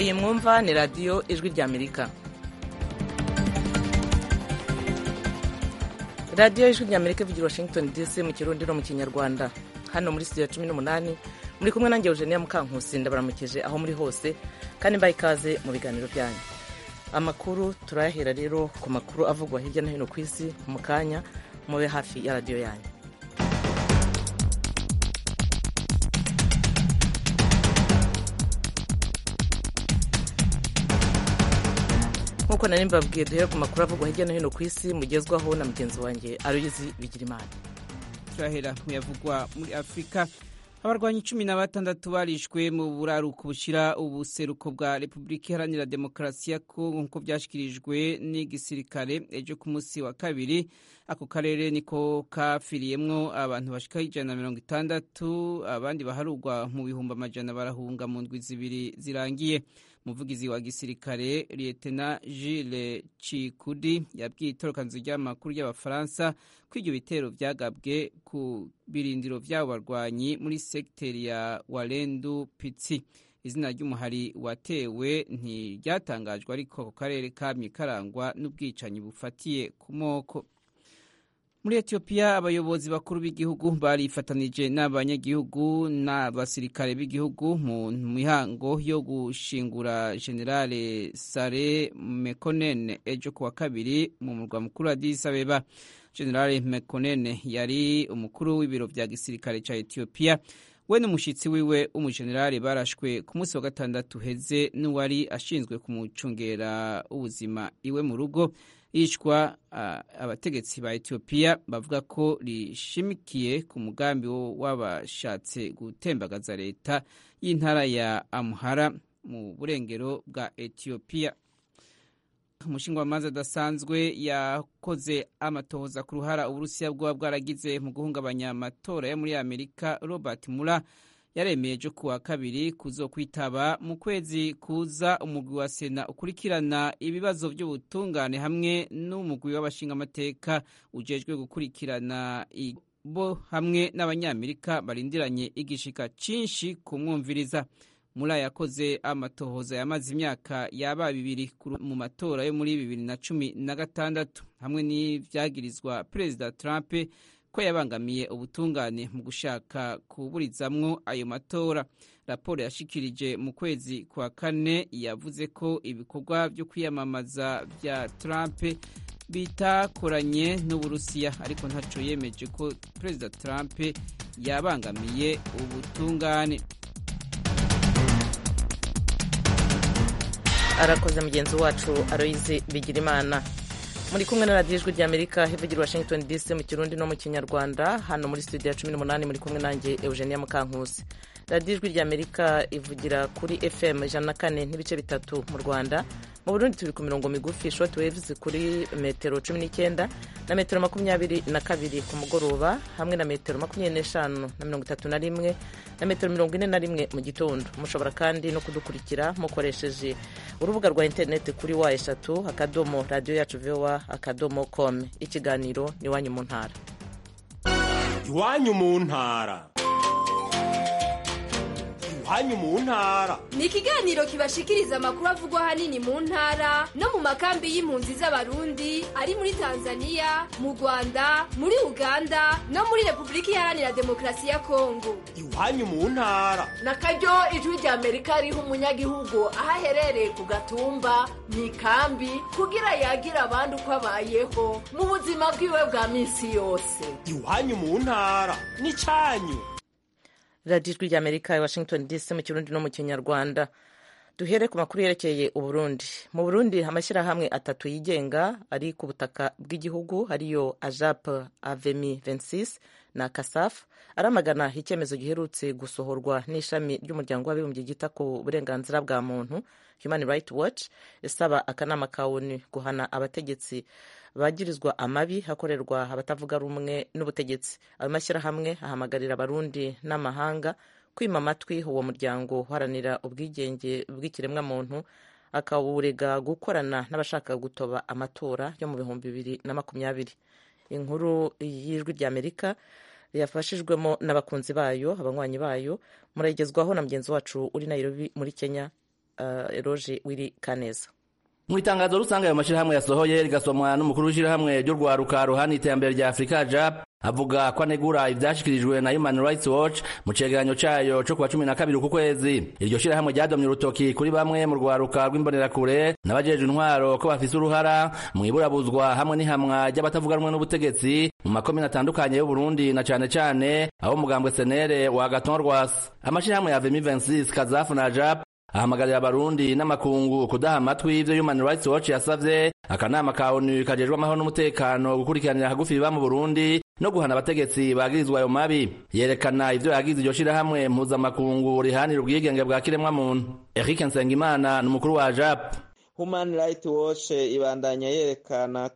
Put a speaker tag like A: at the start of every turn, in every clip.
A: iyi mwumva ni radiyo ijwi ry'amerika radiyo ijwi ry'amerika ivugira washington dc mu kirundi no mu kinyarwanda hano muri studio cumi n'umunani muri kumwe nanjye eugenia mukankusi ndabaramukije aho muri hose kandi mbaye ikaze mu biganiro byanyu amakuru turayahera rero ku makuru avugwa hirya no hino ku isi mu kanya mube hafi ya radiyo yanyu nk'uko nari mbabwiye duhere ku makuru avugwa hirya no hino ku isi mugezwaho na mugenzi wanjye aruyizi bigirimana
B: turahera mu yavugwa muri afurika abarwanyi cumi na batandatu barishwe mu buraruko bushyira ubuseruko bwa repubulika iharanira demokarasi ya kongo nk'uko byashyikirijwe n'igisirikare ejo ku munsi wa kabiri ako karere niko kafiriyemwo abantu bashika ijana na mirongo itandatu abandi baharugwa mu bihumbi amajana barahunga mu ndwi zibiri zirangiye umuvugizi wa gisirikare Lieutenant Gilles Chikudi yabwiye itorokanzu ry'amakuru y'abafaransa ko ibyo bitero byagabwe ku birindiro by'abo barwanyi muri sekiteri ya Walendu Pitsi izina ry'umuhari watewe ntiryatangajwe ariko ako karere kamye karangwa n'ubwicanyi bufatiye ku moko muri etiyopiya abayobozi bakuru b'igihugu barifatanije n'abanyagihugu n'abasirikare b'igihugu mu mihango yo gushingura generale sare mekonen ejo kuwa kabiri mu murwa mukuru wa Addis Abeba generale mekonen yari umukuru w'ibiro bya gisirikare cya etiyopiya we n'umushyitsi wiwe w'umujenerali barashwe ku munsi wa gatandatu uheze n'uwari ashinzwe kumucungera ubuzima iwe mu rugo yicwa abategetsi ba etiyopiya bavuga ko rishimikiye ku mugambi w'abashatse gutembagaza leta y'intara ya amuhara mu burengero bwa etiyopiya umushingwamanza adasanzwe yakoze amatohoza ku ruhara uburusiya bwaba bwaragize mu guhungabanya amatora yo muri amerika robert mura yaremeye ejo kuwa kabiri kuzo kwitaba mu kwezi kuza umugwi wa sena ukurikirana ibibazo by'ubutungane hamwe n'umugwi w'abashingamateka ujejwe gukurikirana bo hamwe n'abanyamerika barindiranye igishika cyinshi kumwumviriza muri yakoze amatohoza yamaze imyaka yaba bibiri mu matora yo muri bibiri na cumi na gatandatu hamwe n'ibyagirizwa perezida Trump ko yabangamiye ubutungane mu gushaka kuburizamwo ayo matora raporo yashikirije mu kwezi kwa kane yavuze ko ibikorwa byo kwiyamamaza bya Trump bitakoranye n'uburusiya ariko ntaco yemeje ko perezida Trump yabangamiye ubutungane
A: arakoze mugenzi wacu aroyize bigirimana muri kumwe na radiyo ijwi ry'amerika hivugira washington dc mu kirundi no mu kinyarwanda hano muri studio ya cumi n'umunani muri kumwe nanjye eugenia mukankusi radiyo ijwi ry'amerika ivugira kuri fm ijana na kane n'ibice bitatu mu rwanda mu burundi turi ku mirongo migufi short waves kuri metero cumi n'icyenda na metero makumyabiri na kabiri ku mugoroba hamwe na metero makumyabiri n'eshanu na mirongo itatu na rimwe na metero mirongo ine na rimwe mu gitondo mushobora kandi no kudukurikira mukoresheje urubuga rwa interineti kuri wa eshatu akadomo radiyo yacu vowa akadomo com ikiganiro ni iwanyu mu ntara
C: iwanyu mu ntara iwanyu mu ntara
D: ni ikiganiro kibashikiriza amakuru avugwa ahanini mu ntara no mu makambi y'impunzi z'abarundi ari muri tanzania mu rwanda muri uganda no muri repubulika iharanira demokarasi ya kongo
C: iwanyu mu ntara
E: na karyo ijwi rya amerika riha umunyagihugu aho aherereye ku gatumba mu ikambi kugira yagira abandi uko abayeho mu buzima bwiwe bwa minsi yose
C: iwanyu mu ntara ni cyanyu
A: radiyo ijwi ry'amerika i washington dc mu kirundi no mu kinyarwanda duhere ku makuru yerekeye uburundi mu burundi amashyirahamwe atatu yigenga ari ku butaka bw'igihugu ariyo ajap avemi 26 na kasaf aramagana icyemezo giherutse gusohorwa n'ishami ry'umuryango w'abibumbye ryita ku burenganzira bwa muntu human rights watch isaba akanama ka onu guhana abategetsi bagirizwa amabi hakorerwa abatavuga rumwe n'ubutegetsi ayo mashyirahamwe ahamagarira abarundi n'amahanga kwima amatwi uwo muryango uharanira ubwigenge bw'ikiremwamuntu akawurega gukorana n'abashaka gutoba amatora yo mu bihumbi bibiri na makumyabiri inkuru y'ijwi ry'amerika yafashijwemo n'abakunzi bayo abanywanyi bayo murayigezwaho na mugenzi wacu uri nayirobi muri kenya uh, roge wiri kaneza
F: mu itangazo rusange ayo mashyirahamwe yasohoye rigasomwa n'umukuru w'ishyirahamwe ry'urwaruka ruhana iterambere rya afurika jap avuga ko anegura ivyashyikirijwe na human rights watch mu cegeranyo cayo co kuwa cumi na kabiri uku kwezi iryo shirahamwe ryadomye urutoki kuri bamwe mu rwaruka rw'imbonerakure n'abajejwe intwaro ko bafise uruhara mu iburabuzwa hamwe n'ihamwa ry'abatavuga rumwe n'ubutegetsi mu makomine atandukanye y'uburundi na cane cane abo mugambwe senere wa gaton rwas amashirahamwe ya vemi 26 kazafu na jap ahamagarira abarundi n'amakungu kudaha amatwi ivyo human rights watch yasavye akanama ka onu kajejwe amahoro n'umutekano gukurikiranira hagufi ibiba mu burundi no guhana abategetsi bagirizwa ayo mabi yerekana ivyo yagize iryo shirahamwe mpuzamakungu rihanira ubwigenge bwa kiremwamuntu eric nsengimana ni umukuru wa jap
G: human rights watch ibandanya yerekana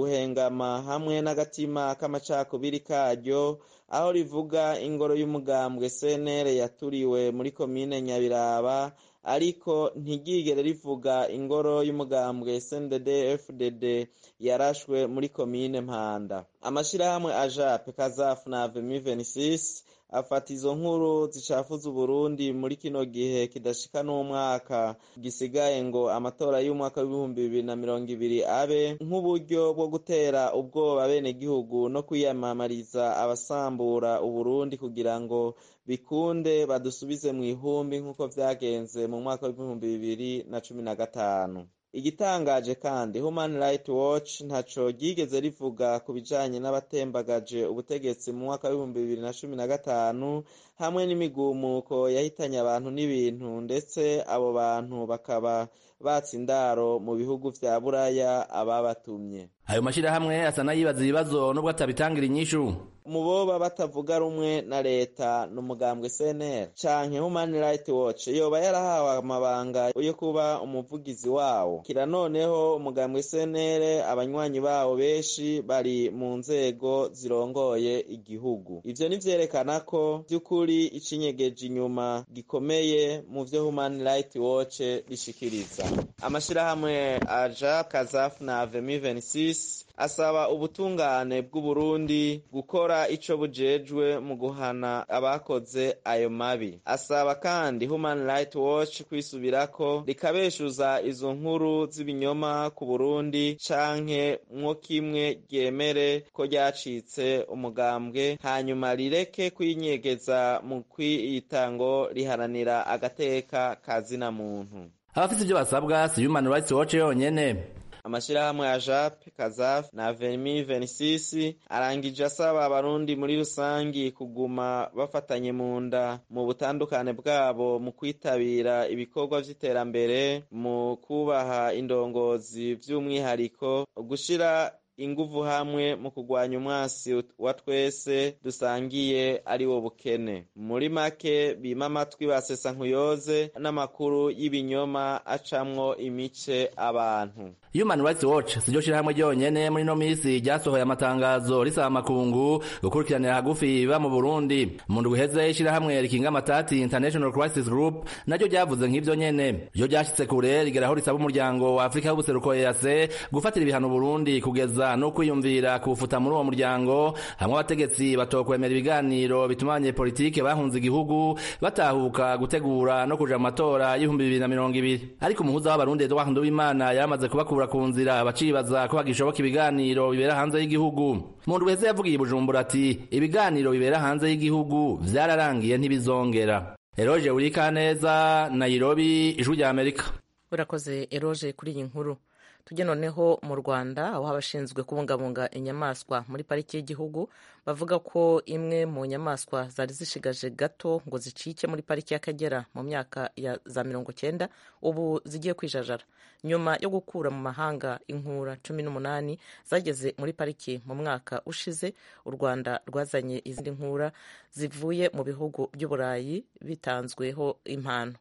G: uguhengama hamwe n'agatima k'amacakubiri karyo aho rivuga ingoro y'umugambwe cnr yaturiwe muri komine nyabiraba ariko ntigigere rivuga ingoro y'umugambwe sndd fdd yarashwe muri komine mpanda amashyirahamwe ajap kazafu na vemi 26 afata izo nkuru zicafuza uburundi muri kino gihe kidashika n'umwaka gisigaye ngo amatora y'umwaka w'ibihumbi bibiri na mirongo ibiri abe nk'uburyo bwo gutera ubwoba abenegihugu no kwiyamamariza abasambura uburundi kugira ngo bikunde badusubize mu ihumbi nk'uko vyagenze mu mwaka w'ibihumbi bibiri na cumi na gatanu igitangaje kandi human rights watch ntaco ryigeze rivuga ku bijanye n'abatembagaje ubutegetsi mu mwaka w'ibihumbi bibiri na cumi na gatanu hamwe n'imigumuko yahitanye abantu n'ibintu ndetse abo bantu bakaba batse indaro mu bihugu vya buraya ababatumye
F: ayo mashirahamwe asa n'ayibaza ibibazo nubwo atabitangira inyishu
G: mu boba batavuga rumwe na leta ni umugambwe cnr canke human rights watch yoba yarahawe amabanga yo kuba umuvugizi wawo kira noneho umugambwe cnr abanywanyi bawo benshi bari mu nzego zirongoye igihugu ivyo nivyerekana ko vy'ukuri icinyegeje inyuma gikomeye mu vyo human rights watch rishikiriza amashirahamwe aja kazaf na vemi 26 asaba ubutungane bw'uburundi gukora ico bujejwe mu guhana abakoze ayo mabi asaba kandi human rights watch kwisubirako rikabeshuza izo nkuru z'ibinyoma ku burundi canke mwo kimwe ryemere ko ryacitse umugambwe hanyuma rireke kwinyegeza mu kwiyitango riharanira agateka kazina muntu
F: abafise ivyo basabwa si human rights watch yonyene
G: amashirahamwe ya jape kazaf na vemi 26 arangije asaba abarundi muri rusangi kuguma bafatanye mu nda mu butandukane bwabo mu kwitabira ibikorwa vy'iterambere mu kubaha indongozi vy'umwihariko gushira inguvu hamwe mu kurwanya umwasi wa twese dusangiye ari wo bukene muri make bima amatwi basesa nkuyoze n'amakuru y'ibinyoma acamwo imice abantu
F: human rights watch siryo shirahamwe ryonyene muri ino misi ryasohoye amatangazo risaba amakungu gukurikiranira hagufi ibiba mu burundi mu ndwi iheze ishirahamwe rikinga amatati international crisis group naryo ryavuze nk'ivyo nyene ryo ryashitse kure rigeraho risaba umuryango wa afurika w'ubuseruko ease gufatira ibihano burundi kugeza no kwiyumvira kuwufuta muri uwo muryango hamwe abategetsi batokwemera ibiganiro bituma abanyepolitike bahunze igihugu batahuka gutegura no kuja mu matora y'ibihumbi bibiri na mirongo ibiri ariko umuhuza w'abarundi edouard nduwimana yaramaze kubakura kubura ku nzira bacibaza ko hagishoboka ibiganiro bibera hanze y'igihugu mu ndwi heza yavugiye i bujumbura ati ibiganiro bibera hanze y'igihugu vyararangiye ntibizongera eroje urika neza nairobi ijwi rya amerika
A: urakoze eroje kuri iyi nkuru tujye noneho mu rwanda aho abashinzwe kubungabunga inyamaswa muri pariki y'igihugu bavuga ko imwe mu nyamaswa zari zishigaje gato ngo zicike muri pariki y'akagera mu myaka ya za mirongo cyenda ubu zigiye kwijajara nyuma yo gukura mu mahanga inkura cumi n'umunani zageze muri pariki mu mwaka ushize u rwanda rwazanye izindi nkura zivuye mu bihugu by'uburayi bitanzweho impano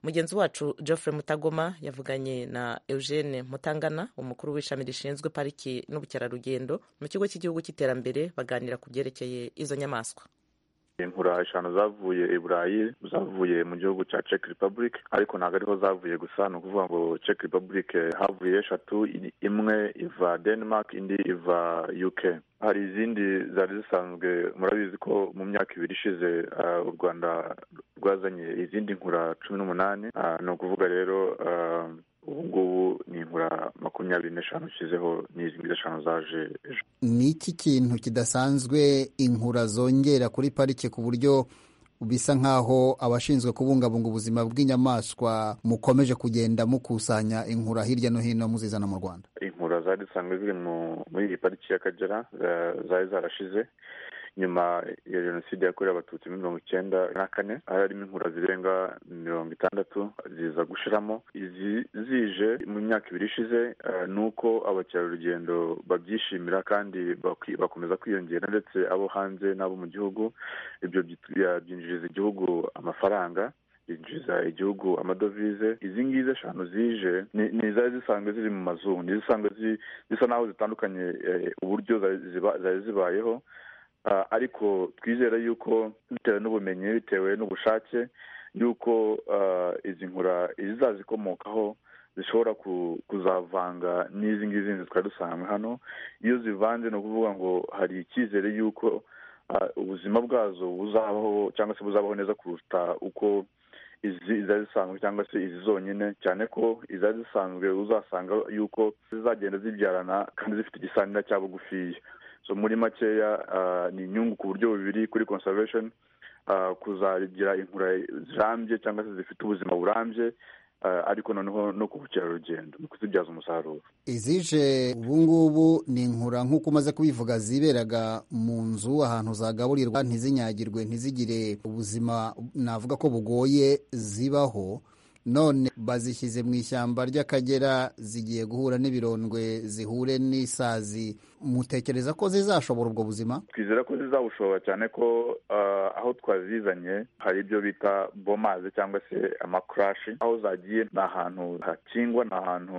A: mugenzi wacu geoffrey mutagoma yavuganye na eugene mutangana umukuru w'ishami rishinzwe pariki n'ubukerarugendo mu kigo cy'igihugu cy'iterambere baganira ku byerekeye izo nyamaswa
H: inkura eshanu zavuye i burayi zavuye mu gihugu cya czech republic ariko ntabwo ariho zavuye gusa ni ukuvuga ngo czech republic havuye eshatu i- imwe iva denmark indi iva uk hari izindi zari zisanzwe murabizi ko mu myaka ibiri ishize ah, u rwanda rwazanye izindi nkura cumi n'umunani Ah, ni ukuvuga rero ah, ubu ngubu ni inkura makumyabiri n'eshanu ushyizeho n'izi ng'izi eshanu zaje ejo
I: ni iki kintu kidasanzwe inkura zongera kuri parike ku buryo bisa nk'aho abashinzwe kubungabunga ubuzima bw'inyamaswa mukomeje kugenda mukusanya inkura hirya no hino muzizana mu rwanda
H: inkura zari zisanzwe ziri mu- muri iyi pariki y'akagera za- zari zarashize nyuma ya jenoside yakorewe abatutsi muri mirongo icyenda na kane hari harimo inkura zirenga mirongo itandatu ziza gushiramo izi zije mu myaka ibiri ishize eh, ni uko abakerarugendo babyishimira kandi baki- bakomeza kwiyongera ndetse abo hanze n'abo mu gihugu ibyo byit- bya- byinjiriza igihugu amafaranga yinjiza igihugu amadovize izi ngizi eshanu zije ni- ni izari zisanzwe ziri mu mazu ni zisanzwe zi- zisa n'aho zitandukanye eh, uburyo zari ziba- zari zibayeho Ah, ariko twizera yuko bitewe n'ubumenyi bitewe n'ubushake yuko ah, izi nkura izazikomokaho zishobora ku- kuzavanga n'izi ngizi zindi twari dusanzwe hano iyo zivanze ni ukuvuga ngo hari icyizere yuko ah, ubuzima bwazo buzabaho cyangwa se buzabaho neza kuruta uko izi izari zisanzwe cyangwa se izi zonyine cyane ko izari zisanzwe uzasanga yuko zizagenda zibyarana kandi zifite igisanira cya bugufiya so muri makeya ah, ni inyungu ku buryo bubiri kuri conservation ah, kuzagira inkura zirambye cyangwa se zifite ubuzima burambye ah, ariko noneho no ku bukerarugendo no kuzibyaza umusaruro
I: izije ubungubu ni inkura nk'uko umaze kubivuga ziberaga mu nzu ahantu zagaburirwa ntizinyagirwe ntizigire ubuzima navuga ko bugoye zibaho none bazishyize mu ishyamba ry'akagera zigiye guhura n'ibirondwe zihure n'isazi mutekereza ko zizashobora ubwo buzima
H: twizera ko zizabushobora cyane ko ah, aho twazizanye hari ibyo bita bomazi cyangwa se amakurashi aho zagiye ni ahantu hakingwa ni ahantu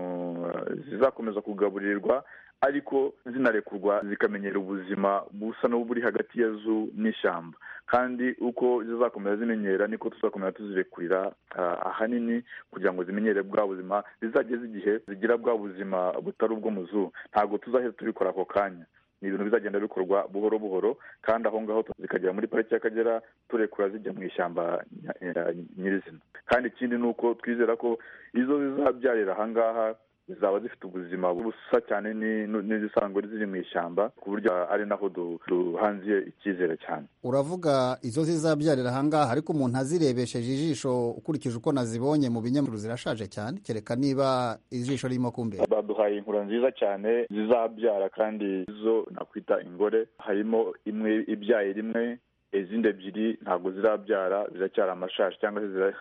H: ah, zizakomeza kugaburirwa ariko zinarekurwa zikamenyera ubuzima busa n'uburi hagati ya zu n'ishyamba kandi uko zizakomeza zimenyera niko tuzakomeza tuzirekurira ah, ahanini kugira ngo zimenyere bwa buzima zizageze igihe zigira bwa buzima butari ubwo mu zoo ntabwo tuzahita tubikora ako kanya ni ibintu bizagenda bikorwa buhoro buhoro kandi aho ngaho zikagera muri pariki y'akagera turekura zijya mu ishyamba nya- eh, nyirizina kandi ikindi ni uko twizera ko izo zizabyarira ahangaha zizaba zifite ubuzima busa cyane ni- nu- n'izisanzwe ziri mu ishyamba ku buryo ari naho du- duhanziye icyizere cyane
I: uravuga izo zizabyarira ahangaha ariko umuntu azirebesheje ijisho ukurikije uko nazibonye mu binyamakuru zirashaje cyane kereka niba ijisho ririmo kumbera
H: baduhaye inkura nziza cyane zizabyara kandi zo nakwita ingore harimo imwe ibyaye rimwe izindi ebyiri ntabwo zirabyara ziracyari amashashi cyangwa se zira-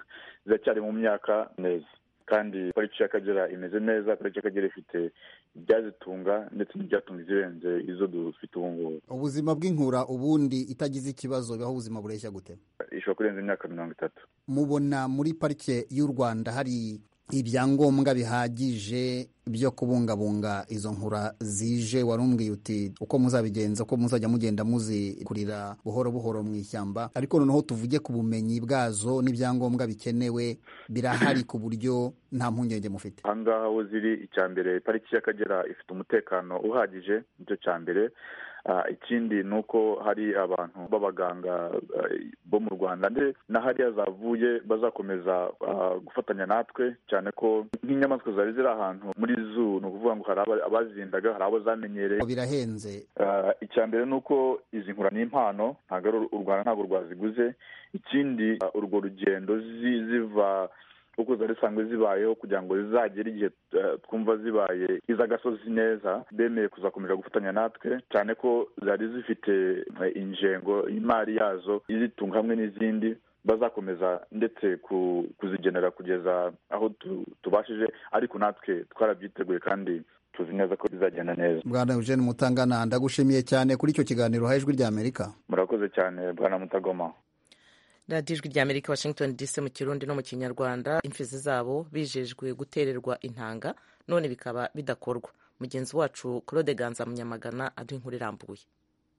H: ziracyari mu myaka neza kandi pariki y'akagera imeze neza pariki y'akagera ifite ibyazitunga ndetse n'ibyatunga izirenze izo dufite ubu ngubu
I: ubuzima bw'inkura ubundi itagize ikibazo bibaho ubuzima bureshya gute
H: ishobora kurenza imyaka mirongo itatu
I: mubona muri parike y'u rwanda hari ibyangombwa bihagije byo kubungabunga izo nkura zije warumbwiye uti uko muzabigenza uko muzajya mugenda muzikurira buhoro buhoro mu ishyamba ariko noneho tuvuge ku bumenyi bwazo n'ibyangombwa bikenewe birahari ku buryo nta mpungenge mufite
H: ahangaha aho ziri icya mbere pariki y'akagera ifite umutekano uhagije nicyo cya mbere Ah, ikindi ni uko hari abantu b'abaganga ah, bo mu rwanda ndetse na hariya zavuye bazakomeza ah, gufatanya natwe cyane ko nk'inyamaswa zari ziri ahantu muri zoo ni ukuvuga ngo hari aba- abazindaga hari abo zamenyereye
I: birahenze
H: Ah, icya mbere ni uko izi nkura ni impano ntabwo ari u- u rwanda ntabwo rwaziguze ikindi ah, urwo rugendo zi- ziva uko zari zisanzwe zibayeho kugira ngo zizagere igihe ah, twumva zibaye iz'agasozi neza bemeye kuzakomeza gufatanya natwe cyane ko zari zifite eh, ingengo imari yazo izitunga hamwe n'izindi bazakomeza ndetse ku- kuzigenera kugeza aho tu- tubashije ariko natwe twarabyiteguye kandi tuzi neza ko bizagenda neza
I: bwana eugene mutangana ndagushimiye cyane kuri icyo kiganiro ha ijwi ry'amerika
H: murakoze cyane bwana mutagoma
A: radiyo ijwi rya amerika washington dc mu kirundi no mu kinyarwanda imfizi zabo bijejwe gutererwa intanga none bikaba bidakorwa mugenzi wacu claude ganza munyamagana ari inkuru irambuye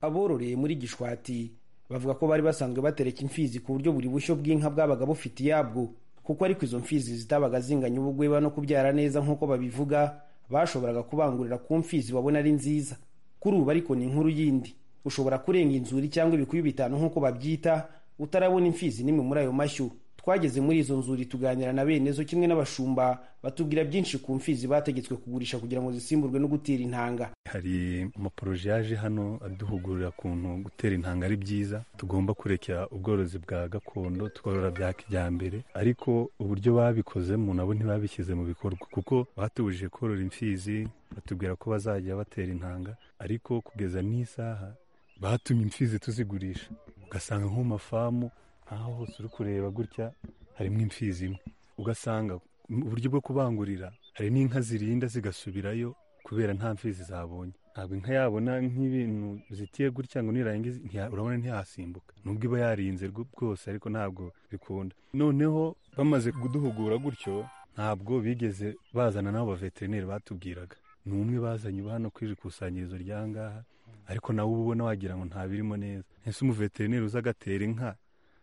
J: abororeye muri gishwati bavuga ko bari basanzwe batereka imfizi ku buryo buri bushyo bw'inka bwabaga bufite iyabwo kuko ariko izo mfizi zitabaga zinganya ubugweba no kubyara neza nk'uko babivuga bashoboraga kubangurira ku mfizi babona ari nziza kuri ubu ariko ni inkuru yindi ushobora kurenga inzuri cyangwa ibikuyu bitanu nk'uko babyita utarabona imfizi n'imwe muri ayo mashyo twageze muri izo nzuri tuganira na bene zo kimwe n'abashumba batubwira byinshi ku mfizi bategetswe kugurisha kugira ngo zisimburwe no gutera intanga
K: hari amaporoje yaje hano aduhugurira kuntu gutera intanga ari byiza tugomba kurekera ubworozi bwa gakondo tukorora bya kijyambere ariko uburyo babikozemo nabo ntibabishyize mu bikorwa kuko batubujije korora imfizi batubwira ko bazajya batera intanga ariko kugeza n'isaha batumye imfizi tuzigurisha ugasanga nko mu mafamu nk'aho hose uri kureba gutya harimo imfizi imwe ugasanga uburyo bwo kubangurira hari n'inka zirinda zigasubirayo kubera nta mfizi zabonye ntabwo inka yabona nk'ibintu zitiye gutya ngo nirangize ntiya- urabona ntiyasimbuka nubwo iba yarinze rwo- rwose ariko ntabwo bikunda noneho bamaze kuduhugura gutyo ntabwo bigeze bazana n'abo baveterineri batubwiraga ni umwe bazanye ubu hano ku iri kusanyirizo rya ngaha ariko nawe uba ubona wagira ngo ntabirimo neza ese umuveterineri uza agatera inka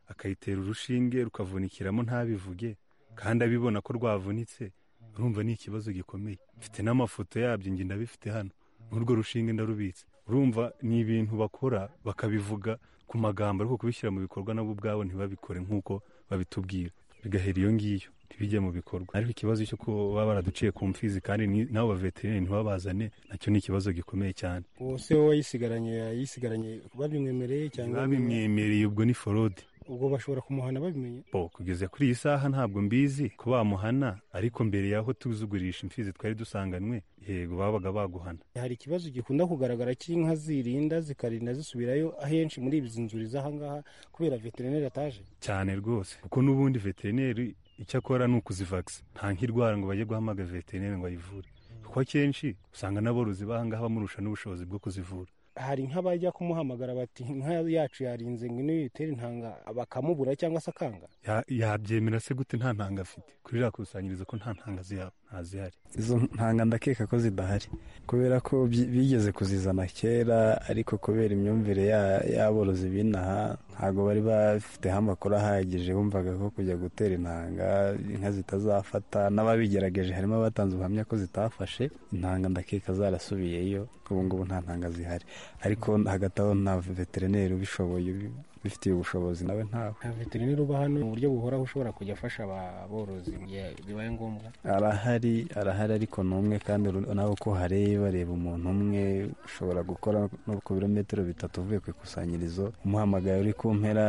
K: akayitera urushinge rukavunikiramo ntabivuge kandi abibona ko rwavunitse urumva ni ikibazo gikomeye mfite n'amafoto yabyo njye ndabifite hano n'urwo rushinge ndarubitse urumva ni ibintu bakora bakabivuga ku magambo ariko kubishyira mu bikorwa nabo ubwabo ntibabikore nk'uko babitubwira bigahera iyo ngiyo ntibijye mu bikorwa ariko ikibazo cyo kuba baba baraduciye ku mfizi kandi ni- n'abo baveterineri ntibabazane nacyo ni ikibazo gikomeye cyane
L: se wowe yisigaranye yisigaranye babimwemereye cyangwa
K: babimwemereye ubwo ni forode
L: ubwo bashobora kumuhana babimenye
K: bo kugeza kuri iyi saha ntabwo mbizi ko bamuhana ariko mbere y'aho tuzugurisha imfizi twari dusanganwe yego babaga baguhana
L: hari ikibazo gikunda kugaragara cy'inka zirinda zikarinda zisubirayo ahenshi muri izi nzuri z'ahangaha kubera veterineri ataje
K: cyane rwose kuko n'ubundi veterineri icyo akora ni ukuzivagisa nta nk'irwara ngo bajye guhamaga veterineri ngo ayivure kuko akenshi usanga n'aborozi b'ahangaha bamurusha n'ubushobozi bwo kuzivura
L: hari inka bajya kumuhamagara bati inka yacu yarinze ngo niyo yitere intanga bakamubura cyangwa se akanga
K: Ya- yabyemera se gute nta ntanga afite kuri iriya kusanyirizo ko nta ntanga ziha- ntazihari
M: izo ntanga ndakeka ko zidahari kubera ko bi- bigeze kuzizana kera ariko kubera imyumvire ya- y'aborozi b'inaha ntabwo bari bafiteho amakuru ahagije bumvaga ko kujya gutera intanga inka zitazafata n'ababigerageje harimo abatanze ubuhamya ko zitafashe intanga ndakeka zarasubiyeyo ubu ngubu nta ntanga zihari ariko hagati aho nta veterineri ubishoboye ubi- ubifitiye ubushobozi nawe ntawe
L: nta veterineri uba hano mu buryo buhoraho ushobora kujya afasha aborozi mu gihe bibaye ngombwa
M: arahari arahari ariko ni umwe kandi uru- nawe uko hareba reba umuntu umwe ushobora gukora no ku birometero bitatu uvuye ku ikusanyirizo umuhamagaye uri ku mpera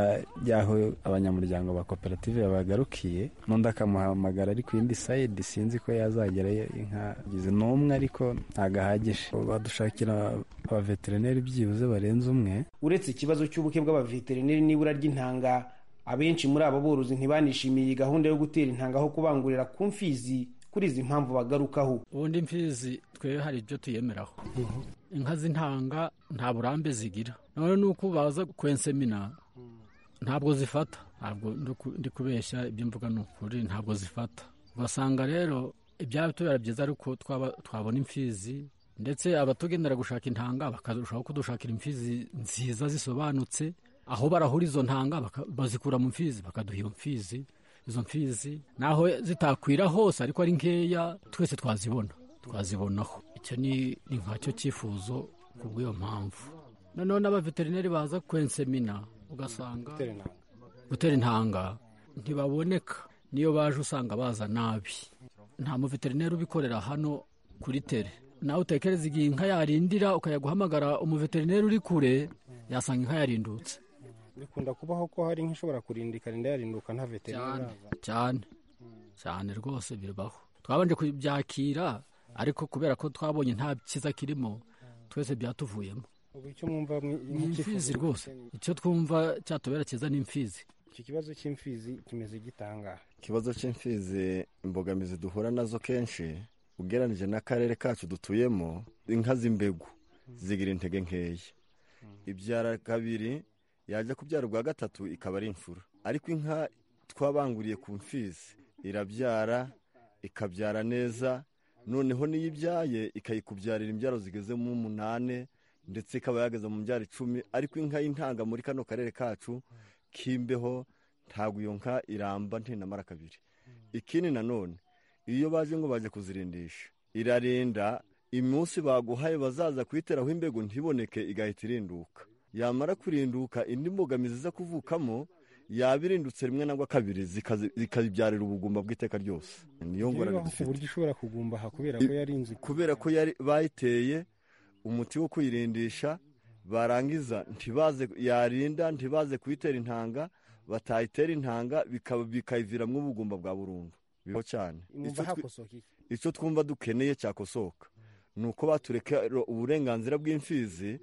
M: y'aho abanyamuryango ba koperative babagarukiye n'undi akamuhamagara ari ku yindi sayidi sinzi ko yazagerayo inka gize ni umwe ariko ntabwo ahagije badushakira abaveterineri byibuze barenze umwe
J: uretse
L: ikibazo cy'ubuke bw'abaveterineri n'ibura ry'intanga abenshi muri abo borozi ntibanishimiye iyi gahunda yo gutera intanga aho kubangurira ku mfizi kuri izi mpamvu bagarukaho
N: ubundi imfizi twe hari ibyo tuyemeraho inka z'intanga nta burambe zigira none nuko baza kwensemina ntabwo zifata ntabwo ndi ku- ndi kubeshya ibyo mvuga ni ukuri ntabwo zifata ugasanga rero ibyaba tubera byiza ariko twaba- twabona imfizi ndetse abatugendera gushaka intanga bakarushaho kudushakira imfizi nziza zisobanutse aho barahura izo ntanga baka- bazikura mu mfizi bakaduha iyo mfizi izo mfizi naho zitakwira hose ariko ari nkeya twese twazibona twazibonaho icyo ni ni nkacyo cyifuzo ku bw'iyo mpamvu noneho n'abaveterineri baza kwensemina ugasanga gutera intanga ntibaboneka niyo baje usanga baza nabi nta muveterineri ubikorera hano kuri tere nawe utekereza igihe inka yarindira ukajya guhamagara umuveterineri uri kure yasanga inka yarindutse
L: bikunda kubaho ko hari nk'ishobora kurinda ikarinda yarinduka nta veterineri
N: cyane
L: araza
N: cyane cyane rwose birabaho twabanje kubyakira ariko kubera ko twabonye nta cyiza kirimo twese byatuvuyemo
L: ubu icyo mwumva mwi-
N: ni imfizi rwose icyo twumva cyatubera cyiza ni imfizi
L: iki kibazo cy'imfizi kimeze gitanga
O: ikibazo cy'imfizi imbogamizi duhura nazo kenshi ugereranije n'akarere kacu dutuyemo inka z'imbegu zigira intege nkeya ibyara kabiri yajya kubyara ubwa gatatu ikaba ari imfura ariko inka twabanguriye ku mfizi irabyara ikabyara neza noneho n'iyo ibyaye ikayikubyarira imbyaro zigeze mu umunani ndetse ikaba yageze mu mbyaro icumi ariko inka y'intanga muri kano karere kacu k'imbeho ntabwo iyo nka iramba ntinamara kabiri ikindi nanone iyo baje ngo baje kuzirindisha irarinda iminsi baguhaye bazaza kuyiteraho imbego ntiboneke igahita irinduka yamara kurinduka indi mbogamizi iza kuvukamo yaba irindutse rimwe nangwa kabiri zikabibyarira ubugumba bw'iteka ryose niyo ngorane
L: dufite uburyo ushobora kugumbaha kubera ko yarinze
O: kubera ko bayiteye umuti wo kuyirindisha barangiza ntibaze yarinda ntibaze kuyitera intanga batayitera intanga bikayiviramo ubugumba bwa burundu bibaho cyane icyo twumva dukeneye cyakosoka ni uko batureka uburenganzira bw'imfizi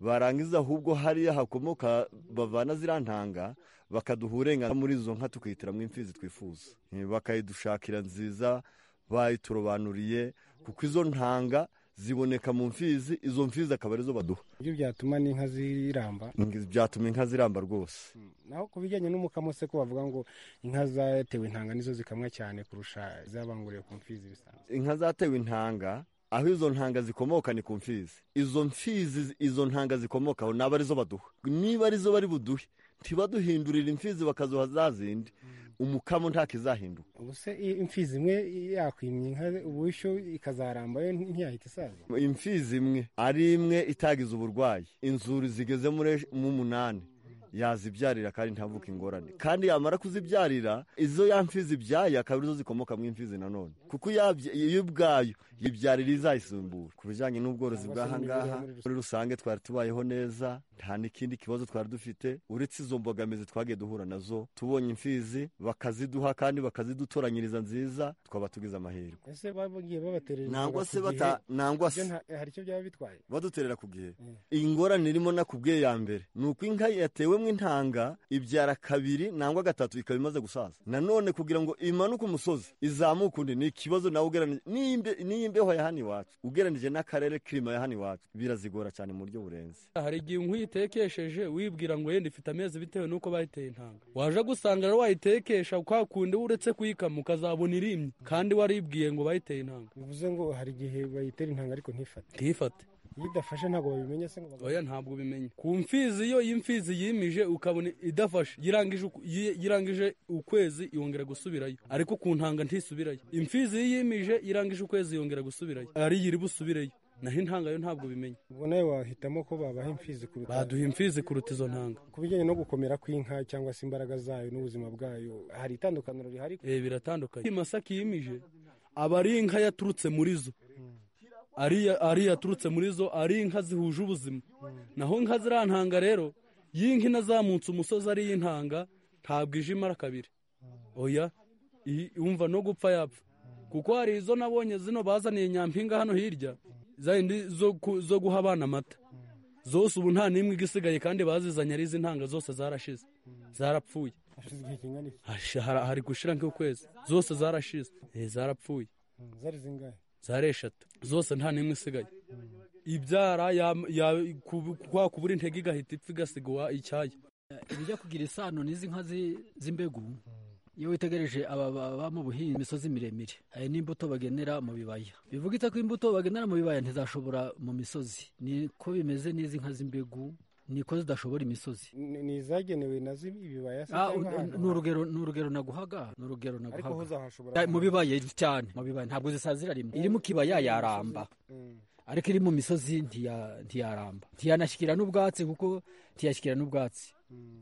O: barangiza ahubwo hariya hakomoka bavana ziriya ntanga bakaduha uburenganzira muri izo nka tukihitiramo imfizi twifuza bakayidushakira nziza bayiturobanuriye kuko izo ntanga ziboneka mu mfizi izo mfizi akaba arizo baduha
L: ibyo byatuma n'inka ziramba
O: byatuma inka ziramba rwose
L: naho ku bijyanye n'umukamo se ko bavuga ngo inka zatewe intanga nizo zikamwa cyane kurusha izabanguriye ku mfizi bisanzwe
O: inka zatewe intanga aho izo ntanga zikomoka ni ku mfizi izo mfizi izo ntanga zikomokaho naba arizo baduha niba arizo bari buduhe ntibaduhindurira imfizi bakazuha za zindi umukamo ntakizahinduka
L: ubuse imfizi imwe yakwimye inka ubushyo ikazaramba yo ntiyahita isaza
O: imfizi imwe ari imwe itagize uburwayi inzuri zigeze mu munani yazibyarira kandi ntavuke ingorane kandi yamara kuzibyarira izo ya mfizi ibyaye akaba arizo zikomoka mu mfizi nanone kuko iyo ubwayo yibyarira izayisimbura ku bijyanye n'ubworozi bw'ahangaha muri rusange twari tubayeho neza nta n'ikindi kibazo twari dufite uretse izo mbogamizi twagiye duhura nazo tubonye imfizi bakaziduha kandi bakazidutoranyiriza nziza twaba tugize amahirwe nangwa se nangwa se
L: hari icyo byaba bitwaye
O: baduterera ku gihe ingorane irimo na ku bwe ya mbere ni uko inka yatewe intanga ibyara kabiri nangwa gatatu ikaba imaze gusaza nanone kugira ngo imanuke umusozi izamuke undi ni ikibazo nawe ugereranije n'iyi mbeho ya hano iwacu ugereranije n'akarere kirima ya hano iwacu birazigora cyane mu buryo burenze
P: hari igihe uyitekesheje wibwira ngo yenda ifite amezi bitewe n'uko bayiteye intanga waje gusanga rero wayitekesha kwa kundi uretse kuyikama ukazabona irimye kandi waribwiye ngo bayiteye intanga
L: bivuze ngo hari igihe bayitera intanga ariko ntifate
P: ntifate
L: iyo idafashe ntabwo babimenya se ngo
P: oya ntabwo ubimenya ku mfizi iyo y'imfizi yimije ukabona idafashe yirangije ukwezi yongera gusubirayo ariko ku ntanga ntisubirayo imfizi iyo yimije irangije ukwezi yongera gusubirayo ariyo iri busubireyo naho intanga yo ntabwo bimenya
L: ubwo nawe wahitamo ko babaha imfizi kuruta
P: baduha imfizi kuruta izo ntanga
L: ku bijyanye no gukomera kw'inka cyangwa se imbaraga zayo n'ubuzima bwayo hari itandukaniro rihari
P: eh biratandukanye masaki yimije aba ari inka yaturutse muri zo ari yaturutse muri zo ari inka zihuje ubuzima naho inka ziriya ntanga rero y'inka inazamutse umusozi ari iy'intanga ntabwo ije imara kabiri oya yumva no gupfa yapfa kuko hari izo nabonye zino bazaniye nyampinga hano hirya zindi zo guha abana amata zose ubu nta n'imwe igisigaye kandi bazizanye ari iz'intanga zose zarashize zarapfuye hari gushira nk'ukwezi zose zarashize zarapfuye
L: zari zingahe
P: zari eshatu zose nta n'imwe isigaye ibyara kwa kubura intege igahita ipfa igasigwa icyayi
N: ibijya kugira isano n'izi nka z'imbegu iyo witegereje aba baba mu buhinzi imisozi miremire hari n'imbuto bagenera mu bibaya bivuga itako imbuto bagenera mu bibaya ntizashobora mu misozi niko bimeze n'izi nka z'imbegu niko zidashobora imisozi
L: ni izagenewe nazo ibibaya
N: ni urugero ni urugero naguhaga ni urugero
L: naguhaga
N: mu bibaya cyane mu bibaya ntabwo zisazira rimwe iri mu kibaya yaramba ariko iri mu misozi ntiyaramba ntiyanashyikira n'ubwatsi kuko ntiyashyikira n'ubwatsi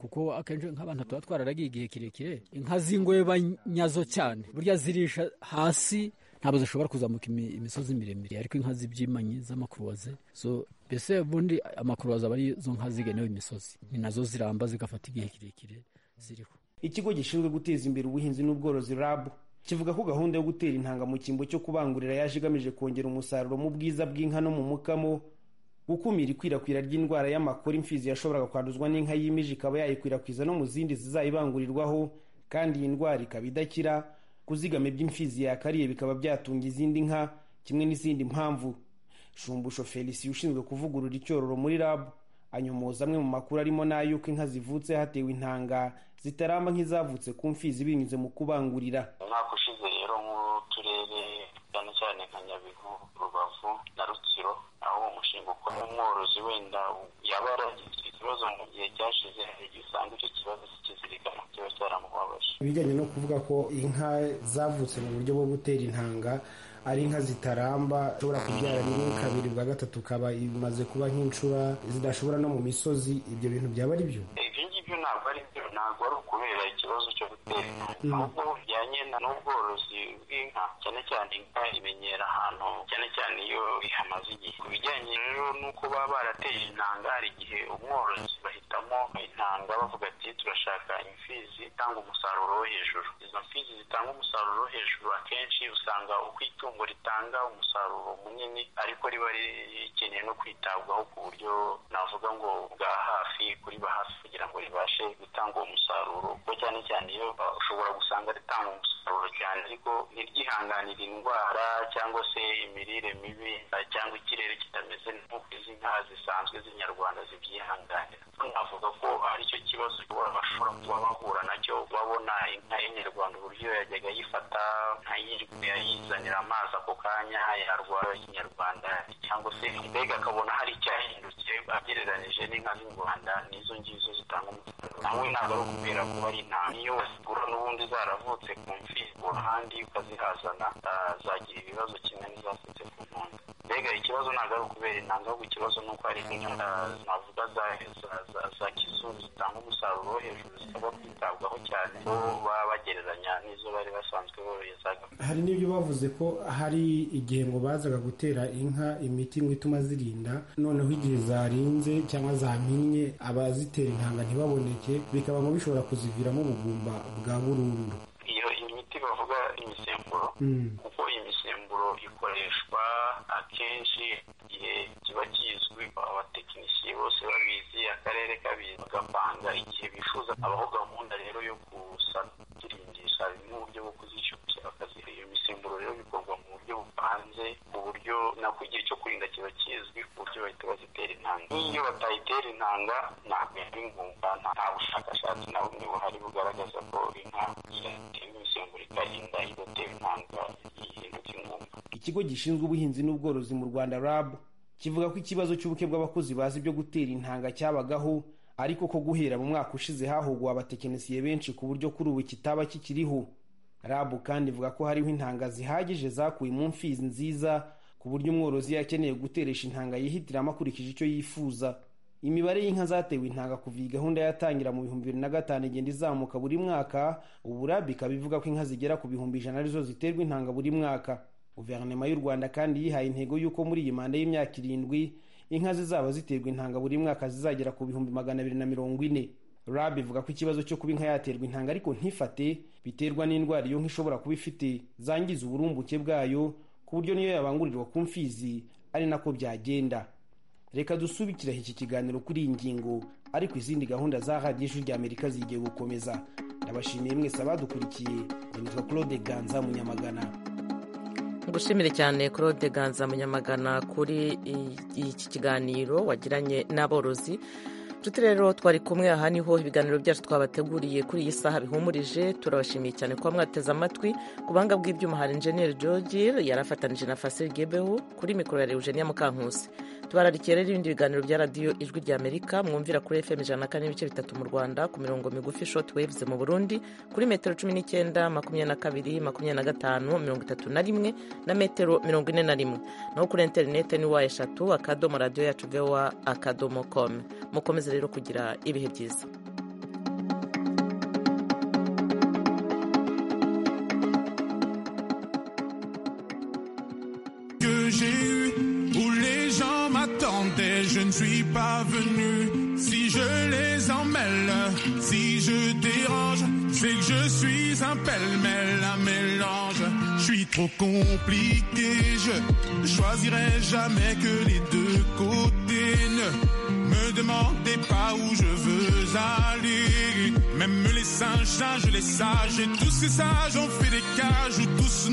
N: kuko akenshi nk'abantu tuba twararagiye igihe kirekire inka z'ingweba nyazo cyane burya zirisha hasi ntabwo zishobora kuzamuka imisozi miremire ariko inka z'ibyimanyi z'amakuruwaze zo mbese ubundi amakuruwaze aba ari zo nka zigenewe imisozi ni nazo ziramba zigafata igihe kirekire ziriho
L: ikigo gishinzwe guteza imbere ubuhinzi n'ubworozi rabu kivuga ko gahunda yo gutera intanga mu cyimbo cyo kubangurira yaje igamije kongera umusaruro mu bwiza bw'inka no mu mukamo gukumira ikwirakwira ry'indwara y'amakuru imfizi yashoboraga kwanduzwa n'inka yimije ikaba yayikwirakwiza no mu zindi zizayibangurirwaho kandi iyi ndwara ikaba idakira kuzigama iby'imfizi yakariye bikaba byatunga izindi nka kimwe n'izindi mpamvu shumbusho felicien ushinzwe kuvugurura icyororo muri rabu anyomoza amwe mu makuru arimo n'ay'uko inka zivutse hatewe intanga zitaramba nk'izavutse ku mfizi binyuze mu kubangurira
Q: umwaka ushize rero mu turere cyane cyane nka nyabihu rubavu na rutsiro aho uwo mushinga ukora umworozi wenda yaba yaragize ikibazo mu gihe cyashize hari igihe usanga icyo kibazo kikizirikana kiba cyaramubabaje
L: ibijyanye no kuvuga ko inka zavutse mu buryo bwo gutera intanga ari inka zitaramba zishobora kubyara rimwe kabiri bwa gatatu ukaba imaze kuba nk'incura zidashobora no mu misozi ibyo bintu byaba ari byo
Q: ibyo ngibyo ntabwo ari byo ntabwo ari ukubera ikibazo cyo gutera intanga ahubwo bijyanye n'ubworozi bw'inka cyane cyane inka imenyera ahantu cyane cyane iyo ihamaze igihe ku bijyanye rero n'uko baba barateje intanga hari igihe umworozi bahitamo intanga bavuga ati turashaka imfizi itanga umusaruro wo hejuru izo mfizi zitanga umusaruro wo hejuru akenshi usanga uko itungo ritanga umusaruro munini ariko riba rikeneye no kwitabwaho ku buryo navuga ngo bwa hafi kuri ba hafi kugira ngo ribashe gutanga uwo musaruro kuko cyane cyane iyo uh, ushobora gusanga ritanga umusaruro cyane ariko ntiryihanganire indwara cyangwa se imirire mibi uh, cyangwa ikirere kitameze nk'uko izi nka zisanzwe z'inyarwanda zibyihanganira navuga ko ari cyo kibazo bashobora kuba bahura nacyo babona inka y'inyarwanda uburyo yajyaga yifata ntayirwe ayizanira amazi ako kanya yarwara ikinyarwanda cyangwa se mbega akabona hari icyahindutse agereranyije n'inka z'u rwanda n'izo ngizo zitanga umusaruro nawe ntabwo ari ukubera kuba ari intanga iyo wazigura n'ubundi zaravutse ku mfi uruhande ukazihazana uh, zagira ibibazo kimwe n'izavutse ku ntunda mbega ikibazo ntabwo ari ukubera intanga ahubwo ikibazo ni uko hari inka navuga za za kizungu zitanga umusaruro wo hejuru zisaba kwitabwaho cyane ko baba bagereranya n'izo bari basanzwe borohezaga
L: hari n'ibyo bavuze ko hari igihe ngo bazaga gutera inka imiti ngo ituma zirinda noneho igihe zarinze cyangwa zaminnye abazitera intanga ntibaboneke bikaba ngo bishobora kuziviramo ubugumba bwa burundu
Q: iyo imiti bavuga imisemburo kuko imisemburo ikoreshwa akenshi igihe kiba kizwi abatekinisiye bose babizi akarere kabizi bagapanga igihe bifuza habaho gahunda rero yo gusakiringisha bimwe mu buryo bwo kuzishyushya bakaziha iyo misemburo rero bikorwa mu buryo bupanze ku buryo nako igihe cyo kurinda kiba kizwi ku buryo bahita bazitera intanga n'iyo batayitera intanga ntabwo yari ngumva nta bushakashatsi na bumwe buhari bugaragaza ko inka yatewe imisemburo ikarinda idatewe intanga ihinduka ingumba
L: ikigo gishinzwe ubuhinzi n'ubworozi mu rwanda rab kivuga ko ikibazo cy'ubuke bw'abakozi bazi ibyo gutera intanga cyabagaho ariko ko guhera mu mwaka ushize hahuguwe abatekinisiye benshi ku buryo kuri ubu kitaba kikiriho rabu kandi ivuga ko hariho intanga zihagije zakuwe mu mfizi nziza ku buryo umworozi yakeneye guteresha intanga yihitiramo akurikije icyo yifuza imibare y'inka zatewe intanga kuva iyi gahunda yatangira mu bihumbi bibiri na gatanu igenda izamuka buri mwaka ubu rabu ikaba ivuga ko inka zigera ku bihumbi ijana arizo ziterwa intanga buri mwaka guverinoma y'u rwanda kandi yihaye intego y'uko muri iyi manda y'imyaka irindwi inka zizaba ziterwa intanga buri mwaka zizagera ku bihumbi magana abiri na mirongo ine rab ivuga ko ikibazo cyo kuba inka yaterwa intanga ariko ntifate biterwa n'indwara iyo nka ishobora kuba ifite zangiza uburumbuke bwayo ku buryo niyo yabangurirwa ku mfizi ari nako byagenda reka dusubikire iki kiganiro kuri iyi ngingo ariko izindi gahunda za radiyo ijwi ry'amerika zigiye gukomeza ndabashimiye mwese abadukurikiye nitwa claude ganza munyamagana
A: gushimire cyane claude ganza munyamagana kuri iki kiganiro wagiranye n'aborozi nshuti rero twari kumwe aha niho ibiganiro byacu twabateguriye kuri iyi saha bihumurije turabashimiye cyane kuba mwateze amatwi ku buhanga bw'ibyuma hari injeniyeri george yarafatanyije na fasire gebeho kuri mikoro ya eugenia mukankusi tubararikiye rero ibindi biganiro bya radiyo ijwi ry'amerika mwumvira kuri fm ijana na kane n'ibice bitatu mu rwanda ku mirongo migufi short waves mu burundi kuri metero cumi n'icyenda makumyabiri na kabiri makumyabiri na gatanu mirongo itatu na rimwe na metero mirongo ine na rimwe naho kuri interinete ni wa eshatu akadomo radiyo yacu vowa akadomo com mukomeze rero kugira ibihe byiza
R: je ne suis pas venu. Si je les emmêle, si je dérange, c'est que je suis un pêle-mêle, un mélange. Je suis trop compliqué, je choisirai jamais que les deux côtés. Ne me demandez pas où je veux aller. Même les singes, singes, les sages, et tous ces sages ont fait des cages où tous